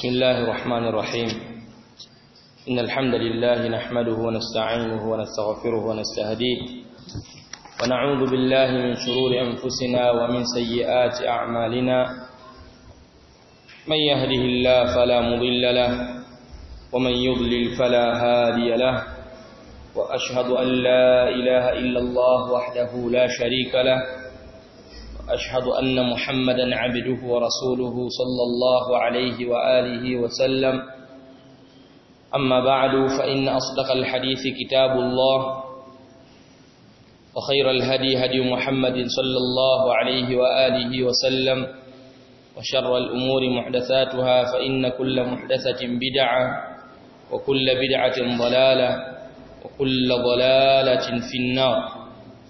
بسم الله الرحمن الرحيم إن الحمد لله نحمده ونستعينه ونستغفره ونستهديه ونعوذ بالله من شرور أنفسنا ومن سيئات أعمالنا من يهده الله فلا مضل له ومن يضلل فلا هادي له وأشهد أن لا إله إلا الله وحده لا شريك له أشهد أن محمدا عبده ورسوله صلى الله عليه وآله وسلم أما بعد فإن أصدق الحديث كتاب الله وخير الهدي هدي محمد صلى الله عليه وآله وسلم وشر الأمور محدثاتها فإن كل محدثة بدعة وكل بدعة ضلالة وكل ضلالة في النار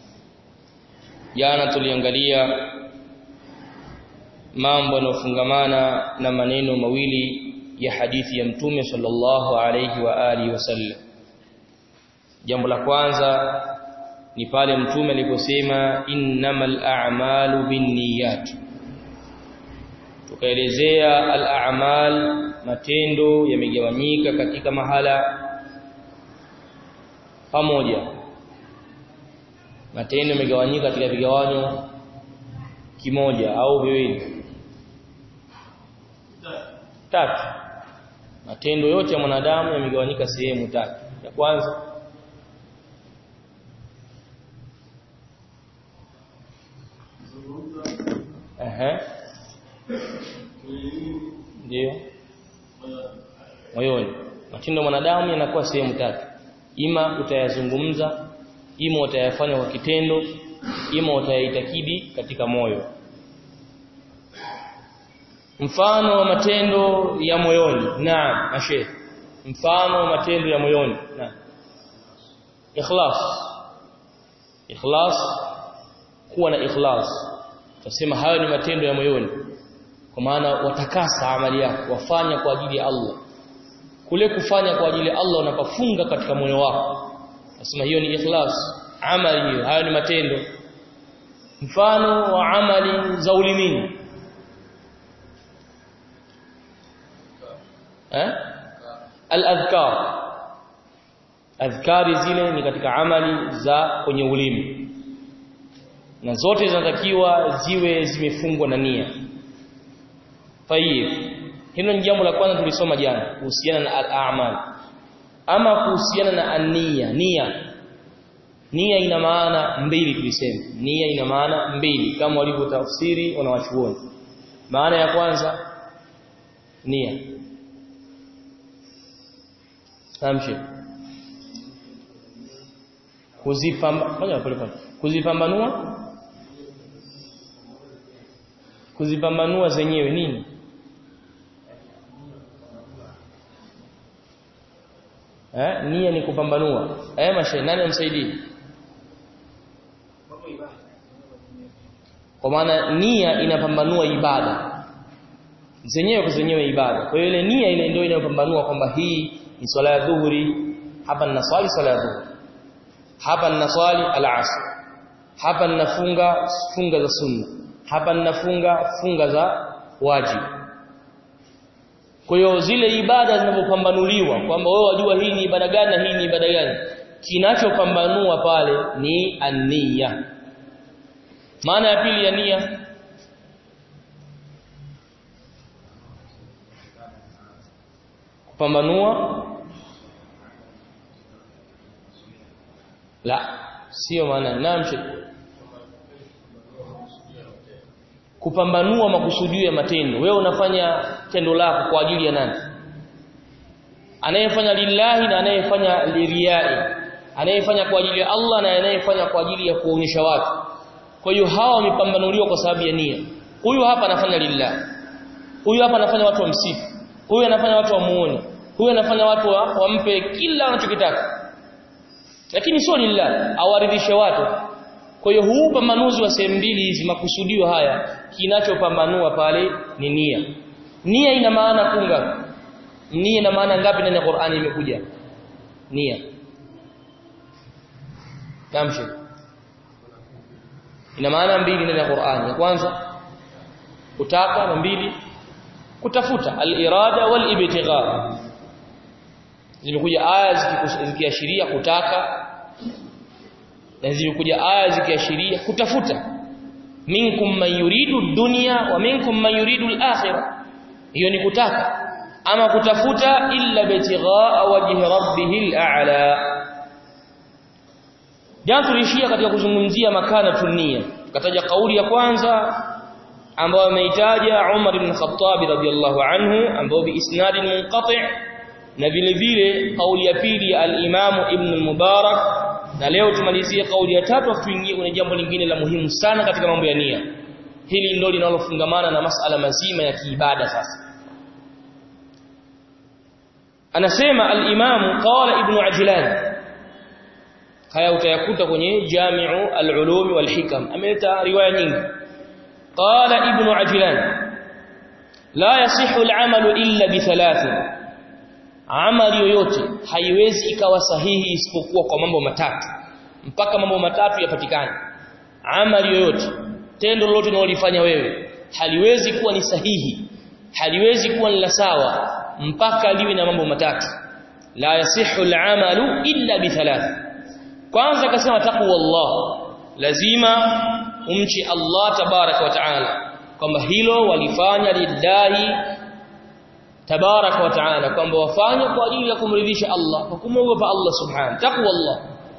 jana tuliangalia mambo yanofungamana na maneno mawili ya hadithi ya mtume sallallahu alayhi wa alihi wasallam jambo la kwanza ni pale mtume aliposema innamal a'malu binniyat tukaelezea al-a'mal matendo yamegawanyika katika mahala pamoja matendo yamegawanyika katika vigawanyo kimoja au viwili tatu matendo yote ya mwanadamu yamegawanyika sehemu tatu ya kwanza ehe ndio moyoni matendo ya mwanadamu yanakuwa sehemu tatu ima utayazungumza ima utayafanya kwa kitendo ima utayaitakidi katika moyo mfano wa matendo ya moyoni naam mashe mfano wa matendo ya moyoni naam ikhlas ikhlas kuwa na ikhlas tunasema hayo ni matendo ya moyoni kwa maana watakasa amali yako wafanya kwa ajili ya Allah kule kufanya kwa ajili ya Allah unapofunga katika moyo wako nasema hiyo ni ikhlas amali hiyo hayo ni matendo mfano wa amali za ulimini eh al-adhkar adhkari zile ni katika amali za kwenye ulimi na zote zinatakiwa ziwe zimefungwa na nia tayib hilo ni jambo la kwanza tulisoma jana kuhusiana na al-a'mal ama kuhusiana na an-nia nia nia ina maana mbili tulisema nia ina maana mbili kama walivyotafsiri wanawachuoni maana ya kwanza nia tamshi kuzipamba fanya pole pole kuzipambanua kuzipambanua zenyewe nini eh nia ni kupambanua eh mashe nani amsaidie kwa maana nia inapambanua ibada zenyewe kwa zenyewe ibada kwa hiyo ile nia ile ndio inayopambanua kwamba hii ni swala ya dhuhuri hapa ninaswali swala ya dhuhuri hapa ninaswali al-asr hapa ninafunga funga za sunna hapa ninafunga funga za wajibu kwa hiyo zile ibada zinapopambanuliwa kwamba wewe wajua hii ni ibada gani na hii ni ibada gani kinachopambanua pale ni ania maana ya pili ya nia kupambanua la sio maana namshi kupambanua makusudio ya matendo wewe unafanya tendo lako kwa ajili ya nani anayefanya lillahi na anayefanya liriyai anayefanya kwa ajili ya Allah na anayefanya kwa ajili ya kuonyesha watu kwa hiyo hawa wamepambanuliwa kwa sababu ya nia huyu hapa anafanya lillahi huyu hapa anafanya watu wamsifu huyu anafanya watu wamuone huyu anafanya watu wa, wampe kila anachokitaka lakini sio lillahi awaridhishe watu kwa hiyo huu pambanuzi wa sehemu mbili hizi makusudio haya kinachopambanua pale ni nia nia ina maana kunga nia ina maana ngapi ndani ya Qur'ani imekuja nia tamshi ina maana mbili ndani ya Qur'ani ya kwanza kutaka na mbili kutafuta al-irada wal-ibtigha zimekuja aya zikiashiria kutaka na zimekuja aya zikiashiria kutafuta minkum man yuridu dunya wa minkum man yuridu al-akhirah hiyo ni kutaka ama kutafuta illa bitighaa wajhi rabbih al-a'la Jana tulishia katika kuzungumzia makana tunia tukataja kauli ya kwanza ambayo ameitaja Umar ibn Khattab radhiyallahu anhu ambayo bi isnad munqati' na vile vile kauli ya pili ya al-Imam Ibn al-Mubarak na leo tumalizie kauli ya tatu tuingie kwenye jambo lingine la muhimu sana katika mambo ya nia hili ndio linalofungamana na masala mazima ya kiibada sasa anasema al-Imam qala Ibn Ajlan haya utayakuta kwenye Jami'u al-Ulum wal-Hikam ameleta riwaya nyingi qala Ibn Ajlan la yasihu al-amalu illa bi thalathin amali yoyote haiwezi ikawa sahihi isipokuwa kwa mambo matatu mpaka mambo matatu yapatikane amali yoyote tendo lolote unalofanya wewe haliwezi kuwa ni sahihi haliwezi kuwa ni la sawa mpaka liwe na mambo matatu la yasihu al-amalu illa bi thalath kwanza akasema taqwallah lazima umchi Allah tabaraka wa taala kwamba hilo walifanya lillahi tabaraka wa taala kwamba wafanye kwa ajili ya kumridhisha Allah kwa kumwogopa Allah subhanahu taqwallah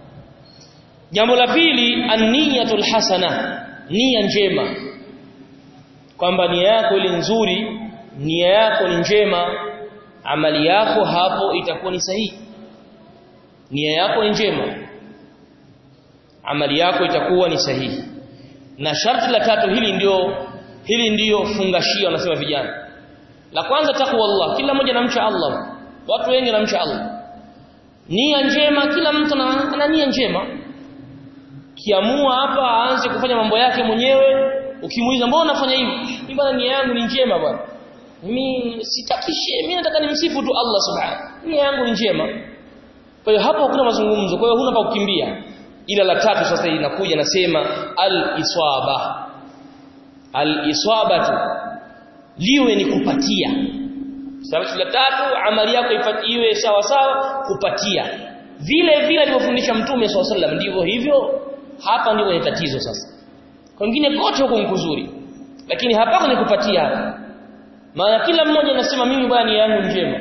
jambo la pili an-niyatul hasana nia njema kwamba nia yako ile nzuri nia yako ni njema amali yako hapo itakuwa ni sahihi nia yako ni njema amali yako itakuwa ni sahihi na sharti la tatu hili ndio hili ndio fungashio wanasema vijana la kwanza takwa Allah kila mmoja anamcha Allah watu wengi wanamcha Allah nia njema kila mtu ana nia njema kiamua hapa aanze kufanya mambo yake mwenyewe ukimuuliza mbona unafanya hivi mimi bwana nia yangu ni njema bwana mimi sitakishe mimi nataka nimsifu tu Allah subhanahu nia yangu ni njema kwa hiyo hapo hakuna mazungumzo kwa hiyo huna pa kukimbia ila la tatu sasa inakuja nasema al-iswaba al-iswabatu liwe ni kupatia sababu la tatu amali yako iwe sawa sawa kupatia vile vile alivyofundisha mtume swalla sallam ndivyo hivyo hapa ndio ni tatizo sasa kwingine kote huko ni kuzuri lakini hapa ni kupatia hapa maana kila mmoja anasema mimi bwana nia yangu njema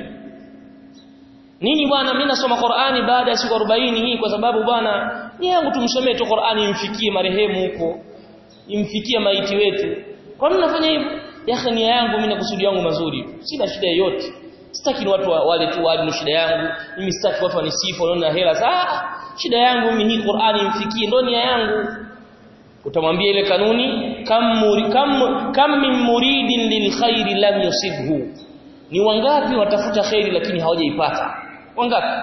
nini bwana mimi nasoma Qur'ani baada ya siku 40 hii kwa sababu bwana nia yangu tumsomee tu Qur'ani imfikie marehemu huko imfikie maiti wetu kwa nini nafanya hivyo ya nia yangu mimi na kusudi yangu mazuri sina shida yoyote sitaki watu wale tu wale shida yangu mimi sitaki watu wanisifu wanaona hela saa shida yangu mimi hii Qur'ani imfikie ndo nia yangu utamwambia ile kanuni kam muri, kam kam min muridin lil khairi lam yusibhu ni wangapi watafuta khairi lakini hawajaipata wangapi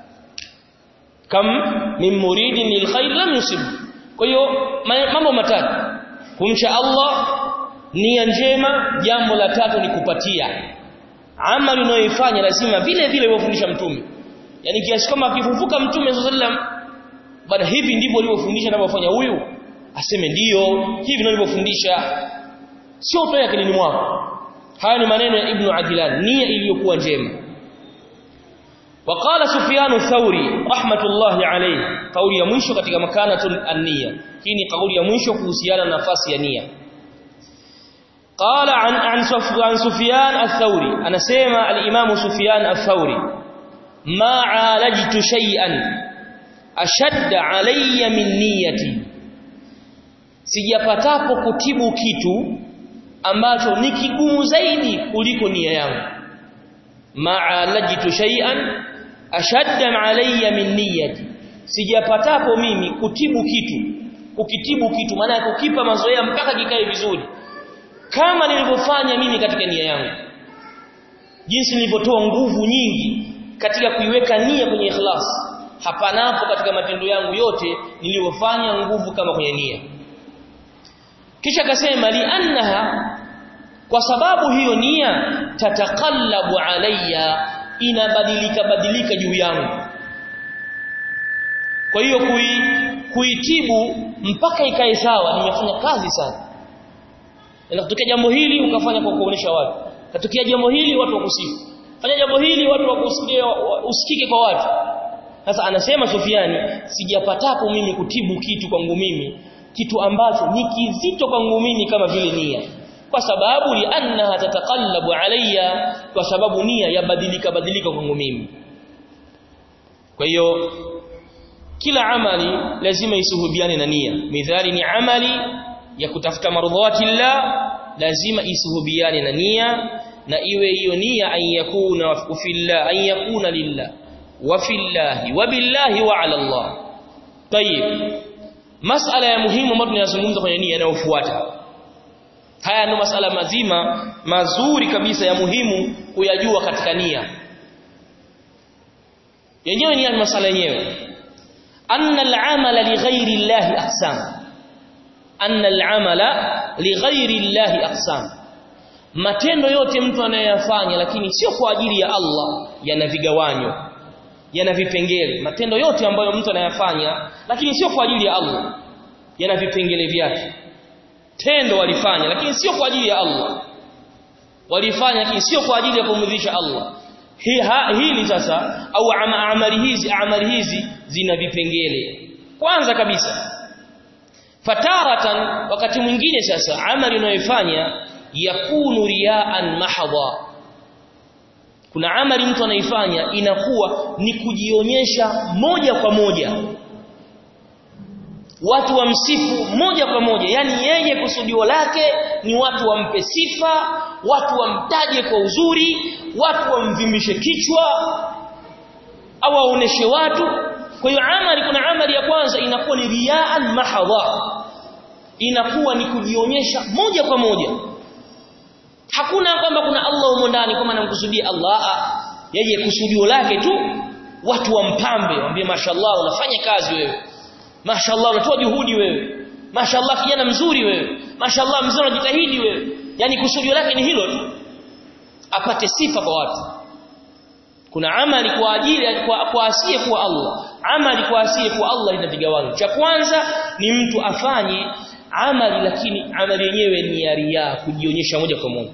kam min muridin lil khairi lam yusibhu kwa hiyo mambo matatu kumcha Allah nia njema jambo la tatu ni kupatia amali unayoifanya lazima vile vile ulivyofundisha mtume yani kiasi kama akifufuka mtume sallam bada hivi ndivyo alivyofundisha anavyofanya huyu aseme ndiyo hivi ndivyo alivyofundisha sio utoe akilini mwako haya ni maneno ya ibn Adlan nia iliyokuwa njema وقال سفيان الثوري رحمه الله عليه قولي ya mwisho katika makanatul an-niyya hii ni kauli ya mwisho kuhusiana na nafasi ya nia قال عن عن عن سفيان الثوري انا سمع الامام سفيان الثوري ما عالجت شيئا اشد علي من نيتي sijapatapo kutibu kitu ambacho ni kigumu zaidi kuliko nia yangu ma'alajtu shay'an ashadda alayya min niyyati sijapatapo mimi kutibu kitu kukitibu kitu maana kukipa mazoea mpaka kikae vizuri kama nilivyofanya mimi katika nia yangu jinsi nilivyotoa nguvu nyingi katika kuiweka nia kwenye ikhlas hapanapo katika matendo yangu yote nilivyofanya nguvu kama kwenye nia kisha akasema li annaha kwa sababu hiyo nia tatakallabu alayya inabadilika badilika juu yangu kwa hiyo kui, kuitibu mpaka ikae sawa nimefanya kazi sana inatokea jambo hili ukafanya kwa kuonesha watu katokea jambo hili watu wakusifu fanya jambo hili watu wakusikie usikike kwa watu sasa anasema Sufiani sijapatapo mimi kutibu kitu kwangu mimi kitu ambacho ni kizito kwangu mimi kama vile nia kwa sababu li annaha tataqallabu alayya kwa sababu nia yabadilika badilika kwangu mimi kwa hiyo kila amali lazima isuhubiane na nia midhali ni amali ya kutafuta marudhati llah lazima isuhubiane na nia na iwe hiyo nia an yakuna fillah an yakuna lillah wa fillahi wa billahi wa ala Allah tayib masala ya muhimu ambayo tunayazungumza kwenye nia inayofuata haya ndio masala mazima mazuri kabisa ya muhimu kuyajua katika nia yenyewe ni masala yenyewe anna al-amala li ghairi llahi aqsam anna al-amala li ghairi llahi aqsam matendo yote mtu anayeyafanya lakini sio kwa ajili ya Allah yana vigawanyo yana vipengele matendo yote ambayo mtu anayafanya lakini sio kwa ajili ya Allah yana vipengele vyake tendo walifanya lakini sio kwa ajili ya Allah walifanya lakini sio kwa ajili ya kumridhisha Allah hii hili sasa au amali hizi amali hizi zina vipengele kwanza kabisa fataratan wakati mwingine sasa amali unayoifanya yakunu riaan mahdha kuna amali mtu anaifanya inakuwa ni kujionyesha moja kwa moja watu wamsifu moja kwa moja yani yeye kusudio lake ni watu wampe sifa watu wamtaje kwa uzuri watu wamvimbishe kichwa au waoneshe watu kwa hiyo amali kuna amali ya kwanza inakuwa ni riaan mahdha inakuwa ni kujionyesha moja kwa moja hakuna kwamba kuna Allah humo ndani kama anamkusudia Allah yeye kusudio lake tu watu wampambe waambie mashallah unafanya kazi wewe mashallah unatoa juhudi wewe mashallah kijana mzuri wewe mashallah mzee unajitahidi wewe yani kusudio lake ni hilo tu apate sifa kwa watu kuna amali kwa ajili kwa, kwa asiye kwa Allah amali kwa asiye kwa Allah ina vigawanyo cha kwanza ni mtu afanye amali lakini amali yenyewe ni ya riya kujionyesha moja kwa moja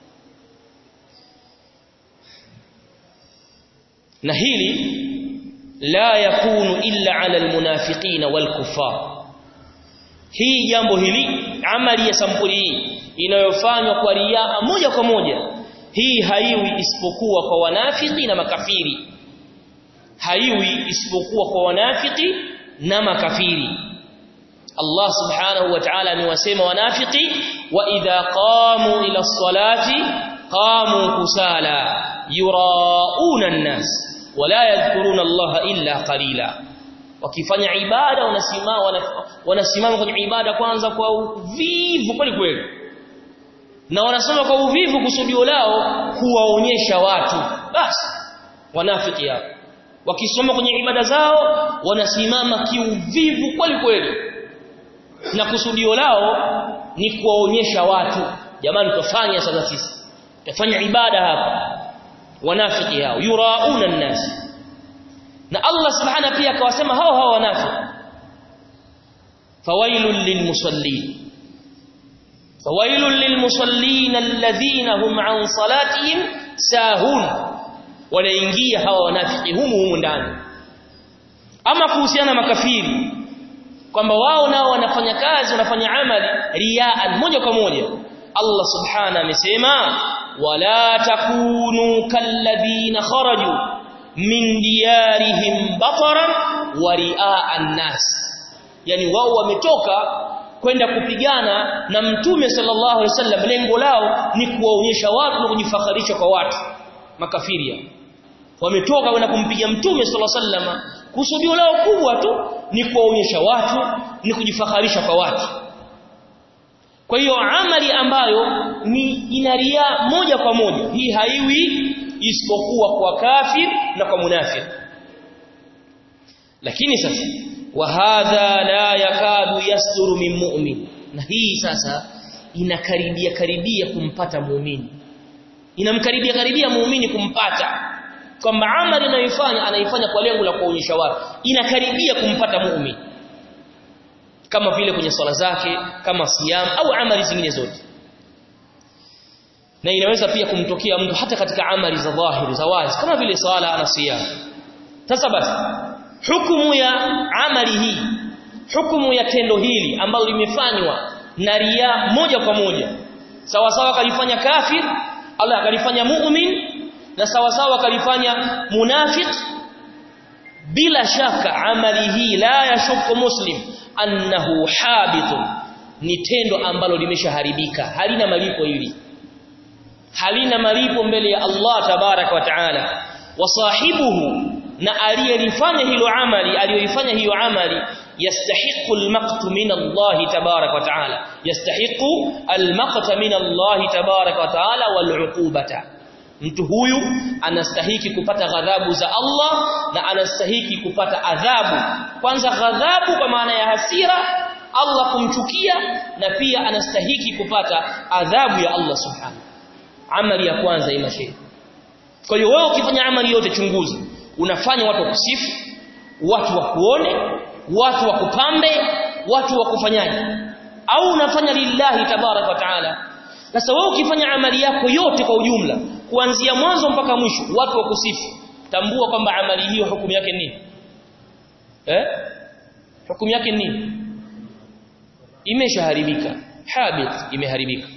na hili la yakunu illa ala almunafiqina walkufar hii jambo hili amali ya sampuli hii inayofanywa kwa riaa moja kwa moja hii haiwi isipokuwa kwa wanafiki na makafiri haiwi isipokuwa kwa wanafiki na makafiri Allah subhanahu wa ta'ala amewasema wanafiki wa idha qamu ila salati qamu kusala yurauna an-nas wala yadhkuruna Allah illa qalila wakifanya ibada wanasimama wanasimama kwenye ibada kwanza kwa uvivu kweli kweli na wanasoma kwa uvivu kusudio lao kuwaonyesha watu basi wanafiki hao wakisoma kwenye ibada zao wanasimama kiuvivu kweli kweli na kusudio lao ni kuwaonyesha watu jamani tufanye sasa sisi tufanye ibada hapa wanafiki hao yurauna an-nas na Allah subhanahu pia akawasema hao hao wanafiki fawailul lilmusallin fawailul lilmusallin alladhina hum an salatihim sahun wanaingia hawa wanafiki humu humu ndani ama kuhusiana makafiri kwamba wao nao wanafanya kazi wanafanya amali riaan moja kwa moja Allah subhanahu amesema wala takunu kalladhina kharaju min diyarihim bataran wa riaa an-nas yani wao wametoka kwenda kupigana na mtume sallallahu alaihi wasallam lengo lao ni kuwaonyesha watu na kujifakharisha kwa watu makafiri wametoka kwenda kumpiga mtume sallallahu alaihi wasallam kusudio lao kubwa tu ni kuwaonyesha watu ni kujifakharisha kwa watu kwa hiyo amali ambayo ni inaria moja kwa moja hii haiwi isipokuwa kwa kafir na kwa munafik lakini sasa wa hadha la yakadu yasduru min mu'min na hii sasa inakaribia karibia kumpata muumini inamkaribia karibia muumini kumpata kwamba amali anayoifanya anaifanya kwa lengo la kuonyesha watu inakaribia kumpata muumini kama vile kwenye swala zake kama siyam au amali zingine zote na inaweza pia kumtokea mtu hata katika amali za dhahiri za wazi kama vile sala na siyam sasa basi hukumu ya amali hii hukumu ya tendo hili ambalo limefanywa na ria moja kwa moja sawa sawa kalifanya kafir Allah akalifanya mu'min na sawa sawa kalifanya munafiq bila shaka amali hii la yashukku muslim annahu habitun ni tendo ambalo limeshaharibika halina malipo hili halina malipo mbele ya Allah tabarak wa taala wasahibuhu na aliyelifanya hilo amali aliyoifanya hiyo amali yastahiqu almaqtu min Allah tabarak wa taala yastahiqu almaqta min Allah tabarak wa taala waluqubata mtu huyu anastahiki kupata ghadhabu za Allah na anastahiki kupata adhabu kwanza ghadhabu kwa maana ya hasira Allah kumchukia na pia anastahiki kupata adhabu ya Allah subhanahu amali ya kwanza ima shehe kwa hiyo wewe ukifanya amali yote chunguza unafanya watu wakusifu watu wakuone watu wakupambe watu wakufanyaje au unafanya lillahi tabarak wa taala sasa wewe ukifanya amali yako yote kwa ujumla kuanzia mwanzo mpaka mwisho watu wakusifu tambua kwamba amali hiyo hukumu yake nini eh hukumu yake nini imeshaharibika habit imeharibika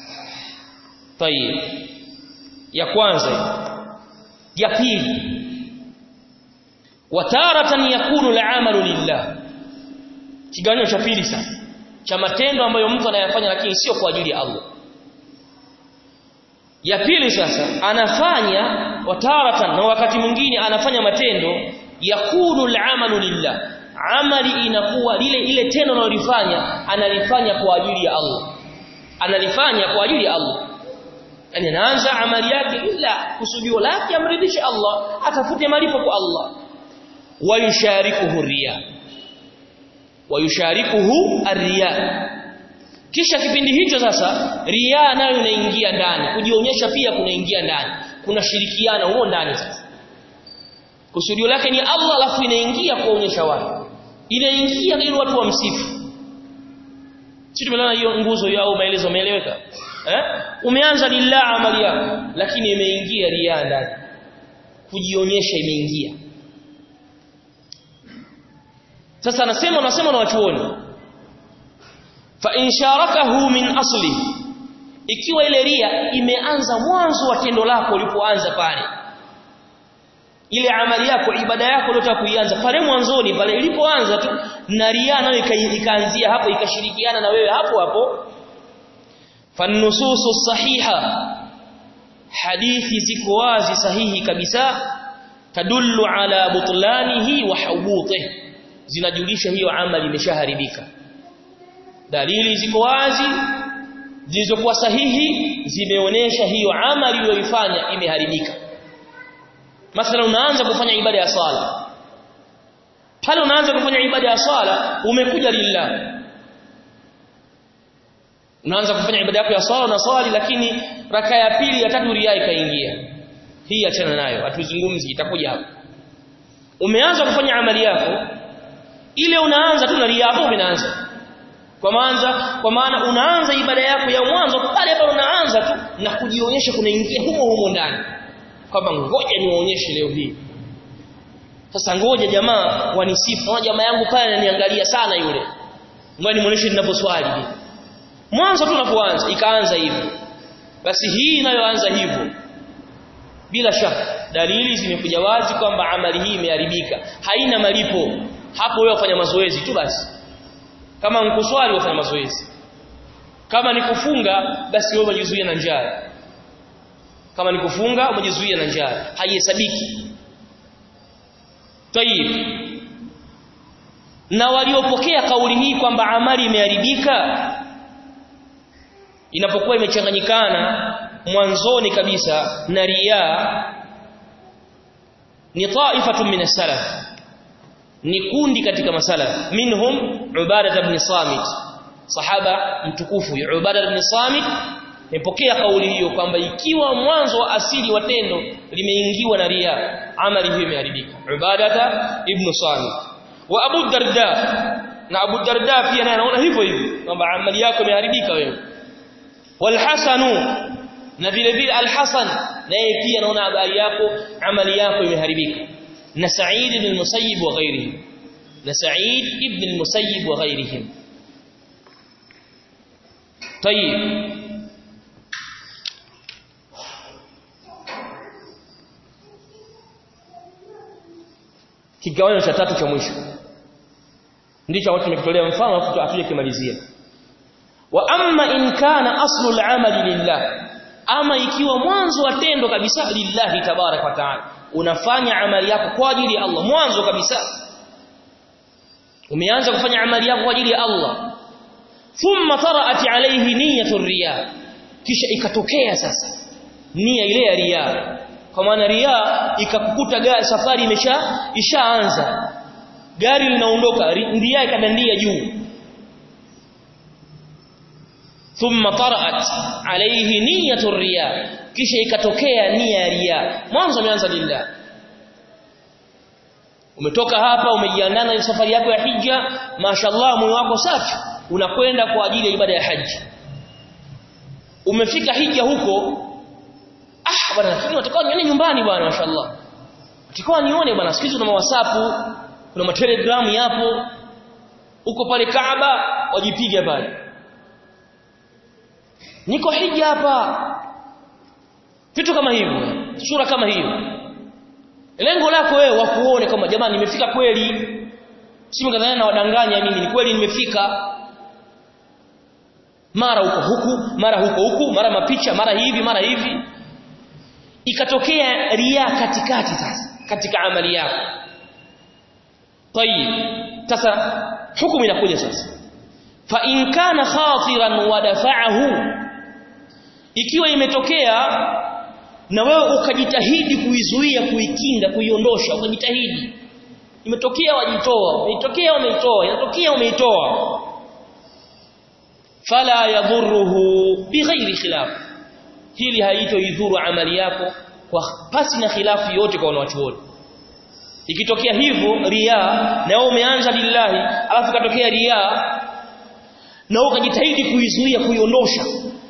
tayib ya kwanza ya pili wataratan yakunu al'amalu lillah kiganyo cha pili sasa cha matendo ambayo mtu anayafanya lakini sio kwa ajili ya Allah ya pili sasa anafanya wataratan na wakati mwingine anafanya matendo yakunu al'amalu lillah amali inakuwa lile ile tendo analolifanya analifanya kwa ajili ya Allah analifanya kwa ajili ya Allah yani anaanza amali yake ila kusudio lake amridhishe Allah atafute malipo kwa Allah wayusharikuhu riya wayusharikuhu arriya kisha kipindi hicho sasa riya nayo inaingia ndani kujionyesha pia kunaingia ndani kuna shirikiana huo ndani sasa kusudio lake ni Allah alafu inaingia kuonyesha watu inaingia ili watu wamsifu sisi tumeona hiyo nguzo yao maelezo umeeleweka eh umeanza lillah amali yako lakini imeingia riya ndani kujionyesha imeingia sasa anasema unasema na wachuoni fa in sharakahu min asli ikiwa ile ria imeanza mwanzo wa tendo lako ulipoanza pale ile amali yako ibada yako uliyotaka kuianza pale mwanzoni pale ilipoanza tu na ria nayo ikaanzia hapo ikashirikiana na wewe hapo hapo fanususu sahiha hadithi ziko wazi sahihi kabisa tadullu ala butlanihi wa hubutihi zinajulisha hiyo amali imeshaharibika dalili ziko wazi zilizokuwa sahihi zimeonesha hiyo amali uliyoifanya imeharibika mathalan unaanza kufanya ibada ya sala pale unaanza kufanya ibada ya sala umekuja lillah unaanza kufanya ibada yako ya sala na swali lakini raka ya pili ya tatu ria ikaingia hii achana nayo hatuzungumzi itakuja hapo umeanza kufanya amali yako ile unaanza tu na ria hapo unaanza kwa maana kwa maana unaanza ibada yako ya mwanzo pale pale unaanza tu na kujionyesha kunaingia humo humo ndani kwamba ngoja niwaonyeshe leo hii sasa ngoja jamaa wanisifu na jamaa yangu pale ananiangalia sana yule ngoja nimuoneshe ninaposwali mwanzo tu unapoanza ikaanza hivyo basi hii inayoanza hivyo bila shaka dalili zimekuja wazi kwamba amali hii imeharibika haina malipo hapo wewe wafanya mazoezi tu basi kama mkuswali wafanya mazoezi kama ni kufunga basi wewe umejizuia na njaa kama ni kufunga umejizuia na njaa haihesabiki tayib na waliopokea kauli hii kwamba amali imeharibika inapokuwa imechanganyikana mwanzoni kabisa na riya ni taifatun min salaf ni kundi katika masalaf minhum ubada ibn samit sahaba mtukufu ubada ibn samit nipokea kauli hiyo kwamba ikiwa mwanzo wa asili wa tendo limeingiwa na ria amali hiyo imeharibika ubadata ibn samit wa abu darda na abu darda pia naye anaona hivyo hivyo kwamba amali yako imeharibika wewe wal hasanu na vile vile al-Hasan naye pia anaona habari yako amali yako imeharibika na Sa'id ibn al-Musayyib wa ghairihi na Sa'id ibn al-Musayyib wa ghairihim طيب kigawanyo cha tatu cha mwisho ndicho watu tumekitolea mfano afu atuje kimalizia wa amma in kana aslu al-amali lillah ama ikiwa mwanzo wa tendo kabisa lillahi tabarak wa taala unafanya amali yako kwa ajili ya Allah mwanzo kabisa umeanza kufanya amali yako kwa ajili ya Allah thumma taraat alayhi niyyatu riya kisha ikatokea sasa nia ile ya riya kwa maana riya ikakukuta gari safari imesha ishaanza gari linaondoka riya ikadandia juu thumma taraat alayhi niyyatu riya kisha ikatokea nia ya riya mwanzo umeanza lillah umetoka hapa umejiandaa na safari yako ya hija mashallah moyo wako safi unakwenda kwa ajili ya ibada ya haji umefika hija huko ah bwana lakini watakuwa nione nyumbani bwana mashallah watakuwa nione bwana siku hizo kuna whatsapp kuna matelegram yapo uko pale Kaaba wajipiga pale niko hija hapa vitu kama hivyo sura kama hiyo lengo lako wewe wakuone kama jamani nimefika kweli simkadhania na wadanganya mimi ni kweli nimefika mara huko huku mara huko huku mara mapicha mara hivi mara hivi ikatokea ria katikati sasa katika amali yako tayib sasa hukumu inakuja sasa fa in kana khatiran wa dafa'ahu ikiwa imetokea na wewe ukajitahidi kuizuia kuikinda kuiondosha ukajitahidi imetokea wajitoa umeitokea umeitoa inatokea umeitoa fala yadhurruhu bighairi khilaf hili haitoidhuru amali yako kwa pasi na khilafu yote kwa wanawachuoni ikitokea hivyo ria na wewe umeanza lillahi alafu katokea ria na wewe ukajitahidi kuizuia kuiondosha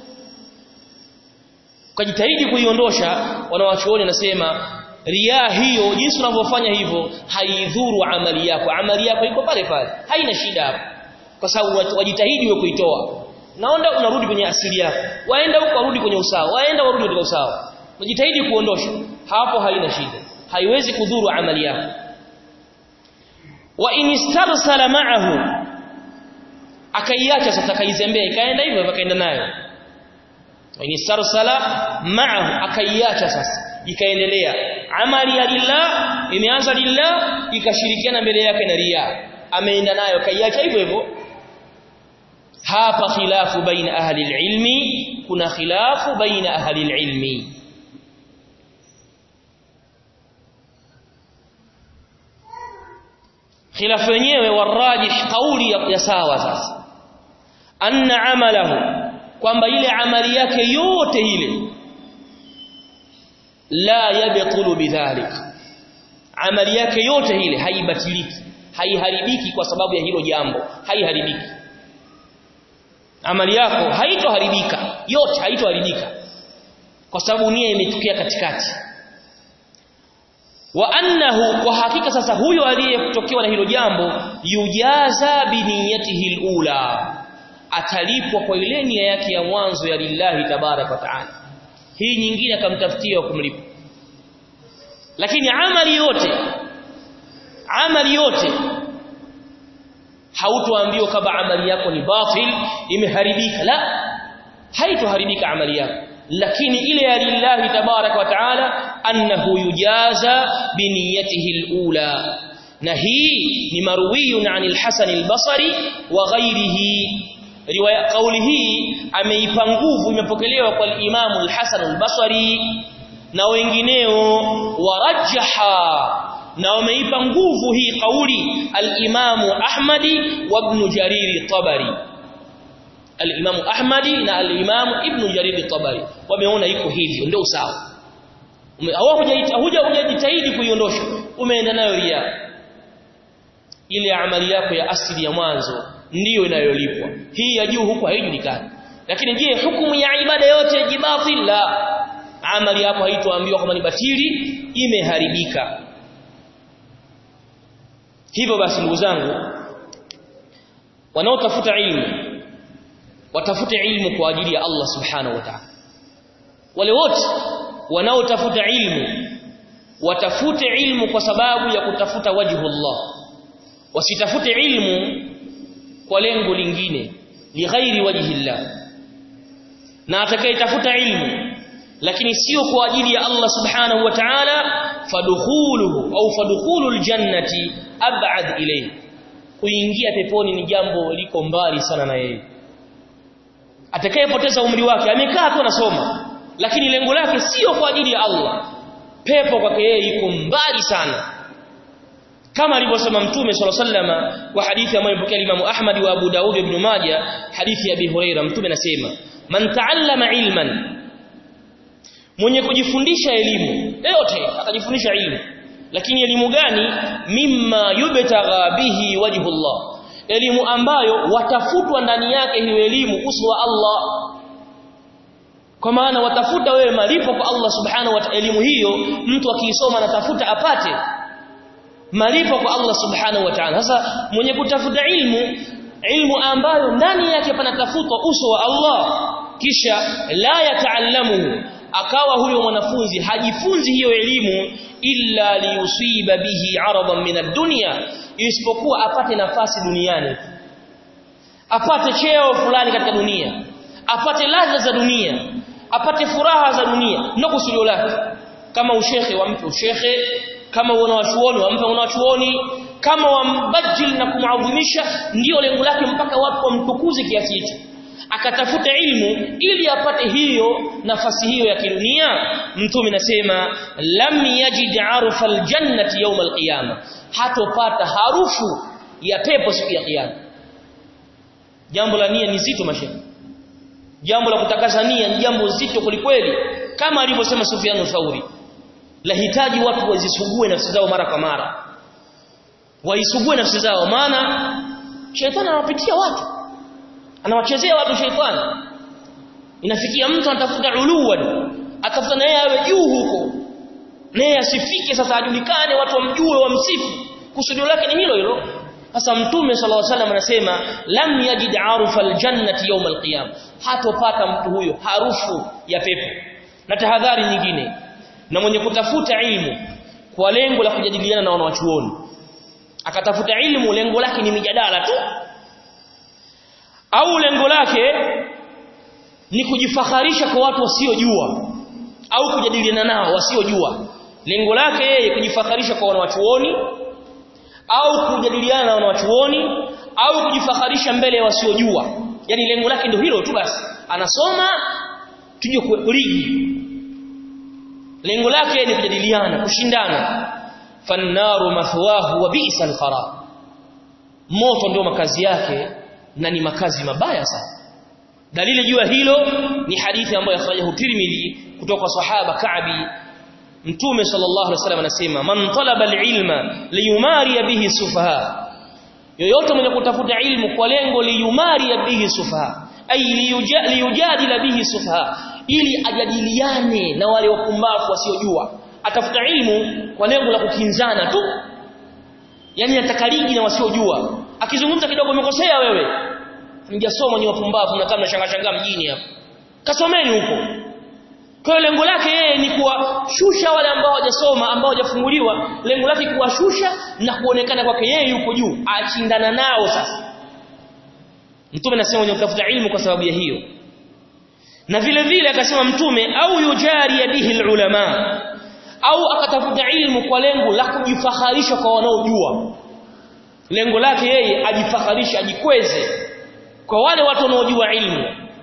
ukajitahidi kuiondosha wanawachuoni nasema ria hiyo jinsi unavyofanya hivyo haidhuru amali yako amali yako iko pale pale haina shida hapo kwa sababu wajitahidi wewe kuitoa naonda unarudi kwenye asili yako waenda huko warudi kwenye usawa waenda warudi katika usawa unajitahidi kuondosha hapo haina shida haiwezi kudhuru amali yako wa in istarsala ma'ahu akaiacha sasa kaizembea ikaenda hivyo akaenda nayo wa in istarsala ma'ahu akaiacha sasa ikaendelea amali ya lillah imeanza lillah ikashirikiana mbele yake na ria ameenda nayo kaiacha hivyo hivyo hapa khilafu baina ahli ilmi kuna khilafu baina ahli ilmi khilafu wenyewe warajih kauli ya sawa sasa anna amalahu kwamba ile amali yake yote ile la yabtulu bidhalik amali yake yote ile haibatiliki haiharibiki kwa sababu ya hilo jambo haiharibiki amali yako haitoharibika yote haitoharibika kwa sababu nia imetokea katikati wa annahu kwa hakika sasa huyo aliyetokewa na hilo jambo yujaza biniyatihi alula atalipwa kwa ile nia yake ya mwanzo ya lillahi tabarak wa taala hii nyingine akamtafutia kumlipa lakini amali yote amali yote hautoambiwa kama amali yako ni batil imeharibika la haitoharibika amali yako lakini ile ya lillahi tabarak wa taala annahu yujaza biniyatihi alula na hii ni marwiyun anil hasan albasri wa ghairihi riwaya kauli hii ameipa nguvu imepokelewa kwa Imam al-Hasan al-Basri na wengineo warajaha na wameipa nguvu hii kauli al-Imam Ahmadi wa Ibn Jarir tabari al-Imam Ahmadi na al-Imam Ibn Jarir tabari wameona iko hivyo ndio sawa huja hujajitahidi kuiondosha umeenda nayo ria ile amali yako ya asili ya mwanzo ndiyo inayolipwa hii ya juu huku haijulikani lakini je hukumu ya ibada yote jibatil la amali hapo haitoambiwa kama ni batili imeharibika hivyo basi ndugu zangu wanaotafuta ilmu watafute ilmu kwa ajili ya Allah subhanahu wa ta'ala wale wote wanaotafuta ilmu watafute ilmu kwa sababu ya kutafuta wajhu Allah wasitafute ilmu kwa lengo lingine lighairi wajhi Allah na atakayetafuta ilmu lakini sio kwa ajili ya Allah subhanahu wa ta'ala fadukhuluhu au fadukhulul jannati ab'ad ilayhi kuingia peponi ni jambo liko mbali sana na yeye atakayepoteza umri wake amekaa tu anasoma lakini lengo lake sio kwa ajili ya Allah pepo kwake yeye iko mbali sana kama alivyosema mtume swalla sallama kwa hadithi ambayo ilipokea Imam Ahmad wa Abu Daud ibn Majah hadithi ya Abi Huraira mtume anasema man ta'allama ilman mwenye kujifundisha elimu yote akajifundisha elimu lakini elimu gani mimma yubtagha bihi wajhullah elimu ambayo watafutwa ndani yake hiyo elimu uso wa Allah kwa maana watafuta wewe malipo kwa Allah subhanahu wa ta'ala elimu hiyo mtu akiisoma anatafuta apate malipo kwa Allah subhanahu wa ta'ala sasa mwenye kutafuta ilmu ilmu ambayo ndani yake panatafutwa uso wa Allah kisha la yataallamu akawa huyo mwanafunzi hajifunzi hiyo elimu illa liyusiba bihi aradan min ad-dunya isipokuwa apate nafasi duniani apate cheo fulani katika dunia apate ladha za dunia apate furaha za dunia ndio kusudio lake kama ushehe wampe ushehe kama wanawachuoni wampe wanawachuoni kama wambajil na kumadhimisha ndio lengo lake mpaka watu wamtukuze kiasi hicho akatafuta ilmu ili apate hiyo nafasi hiyo ya kidunia mtume nasema lam yajid arfa aljannati yawm alqiyama hatopata harufu ya pepo siku ya kiyama jambo la nia ni zito mashehe jambo la kutakasa nia ni jambo zito kulikweli kama alivyosema Sufyan Thauri lahitaji watu wazisugue nafsi zao mara kwa mara waisugue nafsi zao maana shetani anawapitia watu anawachezea watu shetani inafikia mtu anatafuta uluwan atafuta naye awe juu huko naye asifike sasa ajulikane watu wamjue wamsifu kusudio lake ni hilo hilo sasa mtume sallallahu alaihi wasallam anasema lam yajid arufa aljannati yawm alqiyam hatopata mtu huyo harufu ya pepo na tahadhari nyingine na mwenye kutafuta ilmu kwa lengo la kujadiliana na wanawachuoni akatafuta ilmu lengo lake ni mijadala tu au lengo lake ni kujifaharisha kwa watu wasiojua au kujadiliana nao wasiojua lengo lake yeye kujifaharisha kwa wanawachuoni au kujadiliana na wanawachuoni au kujifaharisha mbele ya wasiojua yani lengo lake ndio hilo tu basi anasoma tuje kuliji lengo lake ni kujadiliana kushindana fannaru mathwahu wa bi'sal qarar moto ndio makazi yake na ni makazi mabaya sana dalili juu ya hilo ni hadithi ambayo akhrajahu Tirmidhi kutoka kwa sahaba Ka'bi Mtume sallallahu alaihi wasallam anasema man talaba alilma liyumari bihi sufaha yoyote mwenye kutafuta ilmu kwa lengo liyumari bihi sufaha ay liyujadila bihi sufaha ili ajadiliane na wale wapumbavu wasiojua atafuta ilmu kwa lengo la kukinzana tu yani atakaliji na wasiojua akizungumza kidogo umekosea wewe mjasoma ni wapumbavu na kama shanga shanga mjini hapa kasomeni huko kwa lengo lake yeye ni kuwashusha wale ambao hawajasoma ambao hawajafunguliwa lengo lake kuwashusha na kuonekana kwake yeye yuko juu ashindana nao sasa mtume anasema mwenye kutafuta ilmu kwa sababu ya hiyo na vile vile akasema mtume au yujari bihi ulama au akatafuta ilmu kwa lengo la kujifaharisha kwa wanaojua lengo lake yeye ajifaharisha ajikweze kwa wale watu wanaojua ilmu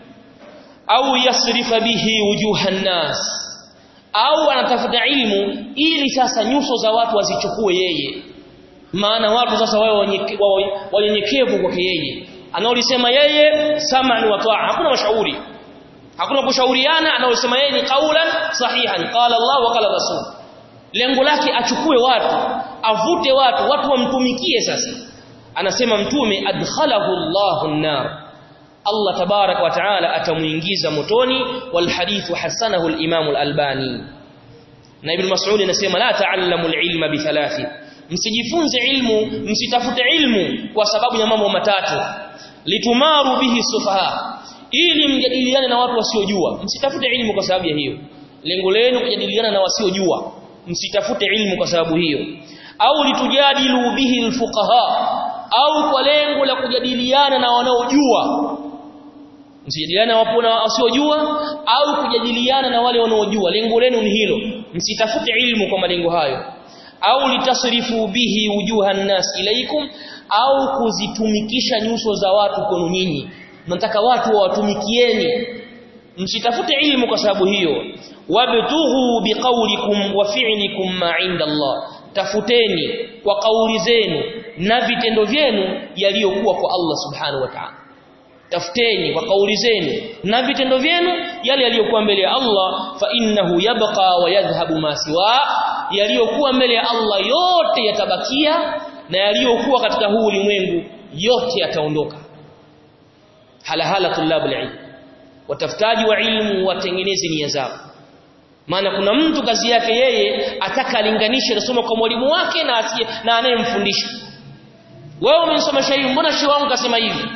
au yasrifa bihi wujuhan nas au anatafuta ilmu ili sasa nyuso za watu wazichukue yeye maana watu sasa wao wanyenyekevu kwake yeye anaolisema yeye sam'an wa ta'a hakuna mashauri hakuna kushauriana anaosema yeye ni qaulan sahihan qala Allah wa qala rasul lengo lake achukue watu avute watu watu wamtumikie sasa anasema mtume adkhalahu Allahu an-nar Allah tabarak wa taala atamuingiza motoni wal hadithu hasanahu al-Imam al-Albani na Ibn Mas'ud anasema la ta'allamu al-ilma bi thalathi msijifunze ilmu msitafute ilmu kwa sababu ya mambo matatu litumaru bihi sufaha ili mjadiliane na watu wasiojua msitafute ilmu kwa sababu ya hiyo lengo lenu kujadiliana na wasiojua msitafute ilmu kwa sababu hiyo au litujadilu bihi alfuqaha au kwa lengo la kujadiliana na wanaojua msijadiliane wapo na wasiojua au kujadiliana na wale wanaojua lengo lenu ni hilo msitafute ilmu kwa malengo hayo au litasrifu bihi wujuha nas ilaikum au kuzitumikisha nyuso za watu kwenu nyinyi mnataka watu wawatumikieni msitafute ilmu kwa sababu hiyo wabtughu biqaulikum wa fi'likum ma 'inda Allah tafuteni kwa kauli zenu na vitendo vyenu yaliyokuwa kwa Allah subhanahu wa ta'ala tafuteni kwa kauli zenu na vitendo vyenu yale yaliyokuwa mbele ya Allah fa innahu yabqa wa yadhhabu ma siwa yaliyokuwa mbele ya Allah yote yatabakia na yaliyokuwa katika huu ulimwengu yote yataondoka halahala tulabul ilm watafutaji wa ilmu watengeneze nia zao maana kuna mtu kazi yake yeye ataka alinganishe anasoma kwa mwalimu wake na asiye na anayemfundisha wewe umesomesha hivi mbona shehe wangu kasema hivi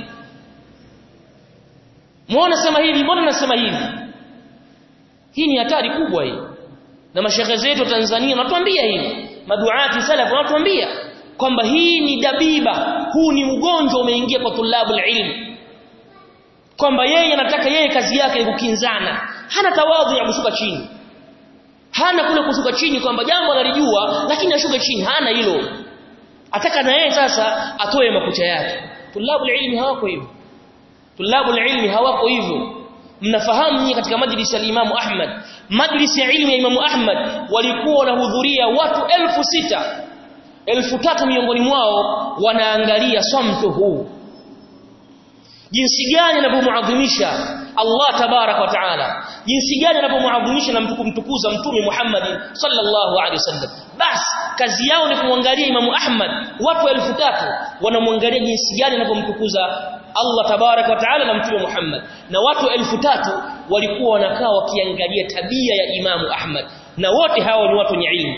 muone sema hivi mbona nasema hivi hii ni hatari kubwa hii na mashehe zetu Tanzania wanatuambia hivi maduati salaf wanatuambia kwamba hii ni dabiba huu ni ugonjwa umeingia kwa tulabul ilm kwamba yeye anataka yeye kazi yake ni kukinzana hana tawadhu ya kushuka chini hana kule kushuka chini kwamba jambo analijua lakini ashuke chini hana hilo ataka na yeye sasa atoe makucha yake tulabul ilmi hawako hivyo tulabul ilmi hawako hivyo mnafahamu nyinyi katika majlisi ya Imam Ahmad majlisi ya ilmu ya Imam Ahmad walikuwa wanahudhuria watu elfu sita elfu tatu miongoni mwao wanaangalia samtu huu jinsi gani anapomuadhimisha Allah tabarak wa taala jinsi gani anapomuadhimisha na kumtukuza mtume Muhammad sallallahu alaihi wasallam bas kazi yao ni kumwangalia Imam Ahmad watu elfu tatu wanamwangalia jinsi gani anapomtukuza Allah tabarak wa taala na mtume Muhammad na watu elfu tatu walikuwa wanakaa wakiangalia tabia ya Imamu Ahmad na wote hao ni watu wenye ilmu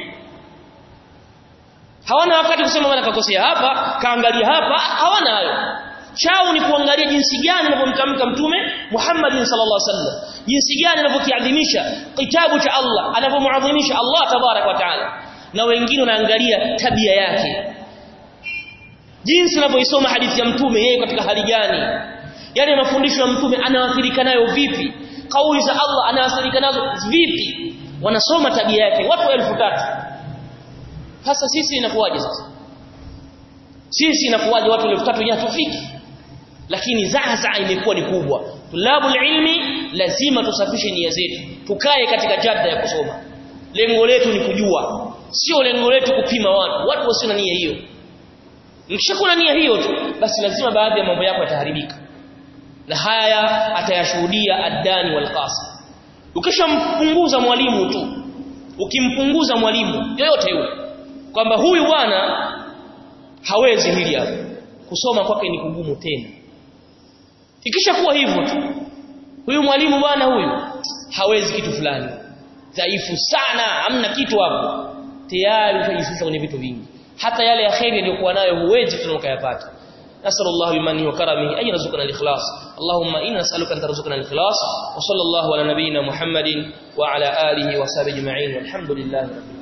hawana wakati kusema bwana kakosea hapa kaangalia hapa hawana hayo chao ni kuangalia jinsi gani anavyomtamka mtume Muhammad sallallahu alaihi wasallam jinsi gani anavyokiadhimisha kitabu cha Allah anavyomuadhimisha Allah tabarak wa taala na wengine wanaangalia tabia yake jinsi anavyoisoma hadithi ya mtume yeye katika hali gani yale mafundisho ya mtume anaathirika nayo vipi kauli za Allah anaathirika nazo vipi wanasoma tabia yake watu elfu tatu sasa sisi inakuwaje sasa sisi inakuwaje watu elfu tatu hatufiki lakini zaza imekuwa ni kubwa tulabul ilmi lazima tusafishe nia zetu tukae katika jadda ya kusoma lengo letu ni kujua sio lengo letu kupima watu watu wasio na nia hiyo mkishakuwa na nia hiyo tu basi lazima baadhi ya mambo yako yataharibika na haya atayashuhudia addani wal qasim ukishampunguza mwalimu tu ukimpunguza mwalimu yoyote yule kwamba huyu bwana hawezi hili hapo kusoma kwake ni kugumu tena ikishakuwa hivyo tu huyu mwalimu bwana huyu hawezi kitu fulani dhaifu sana hamna kitu hapo tayari utajishusha kwenye vitu vingi hata yale ya khairi aliyokuwa nayo huwezi tena ukayapata نسأل الله بمنه وكرمه أن يرزقنا الإخلاص اللهم إنا نسألك أن ترزقنا الإخلاص وصلى الله على نبينا محمد وعلى آله وصحبه أجمعين والحمد لله رب العالمين